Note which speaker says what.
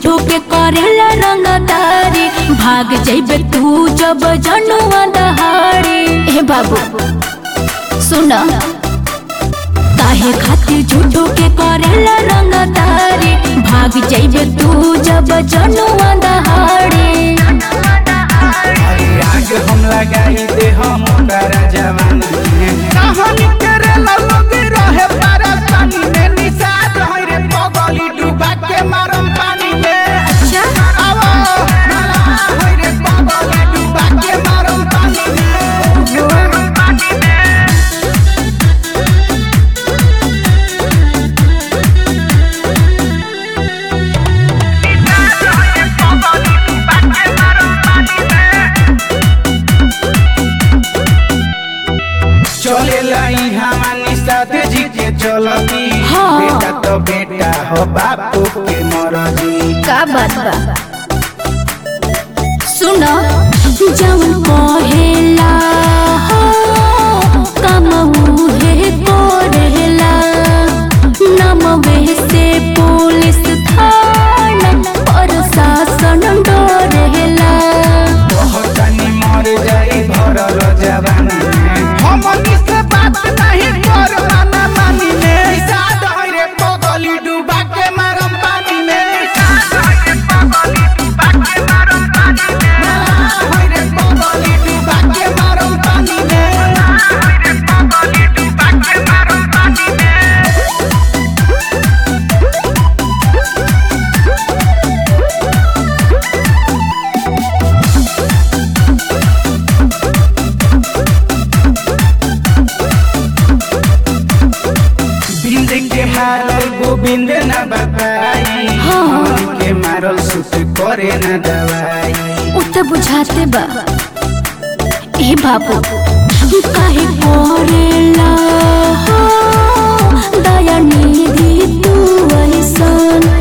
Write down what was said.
Speaker 1: झूठो के करेला रंगदारी भाग जइबे तू जब जनुआ दहाड़ी हे बाबू सुन काहे खातिर झूठो के करेला रंगदारी भाग जइबे तू जब जनुआ दहाड़ी
Speaker 2: अरे आग हम लगाई दे हम तारा जवानी में कहानी तेरे लोग रहे परेशानी में निषाद है रे पगली डूबा के मारम पानी में आवो मला है रे पगली डूबा के मारम पानी में पानी में चले लाई हमानी साथ जी के चलती
Speaker 1: हाँ।
Speaker 2: बेटा तो बेटा हो बापू के मरजी
Speaker 1: का बात बा सुन जवन कहेला हो कमऊ हे कोरेला नमवे से पुलिस थाना प्रशासन डरेला
Speaker 2: बहुत तनी मर जाई भरल जवानी में हमनी से बात नहीं कर माना मानी में साथ है रे पगली डूबा के मारम पानी में साथ है रे पगली डूबा के मारम पानी में है रे पगली डूबा के मारम पानी में है रे पगली डूबा के मारम पानी में बिंद के मारल गोविंद न बताई
Speaker 1: हाँ।
Speaker 2: हमन के मारल सुत करे न दवाई
Speaker 1: उ त बुझाते बा ए बाबू काहे करेला हो दया निधि तू ऐसन